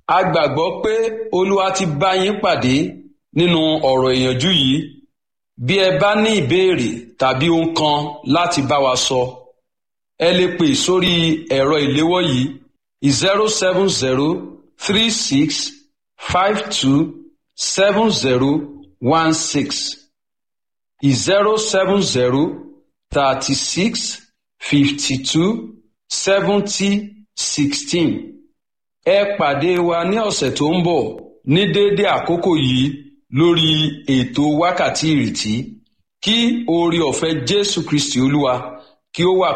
a gbàgbọ́ pé olúwa ti bá yín pàdé nínú ọ̀rọ̀ ìyànjú yìí bí ẹ bá ní ìbéèrè tàbí ohun kan láti bá wa sọ ẹ lè pè sórí ẹ̀rọ ìléwọ́ yìí zero seven zero three six five two seven zero one six zero seven zero thirty six fifty two seventy sixteen ẹ pàdé wa ní ọ̀sẹ̀ tó ń bọ̀ ní déédéé àkókò yìí lórí ètò wákàtí ìrètí kí oore ọ̀fẹ́ Jésù Kristi Olúwa kí ó wà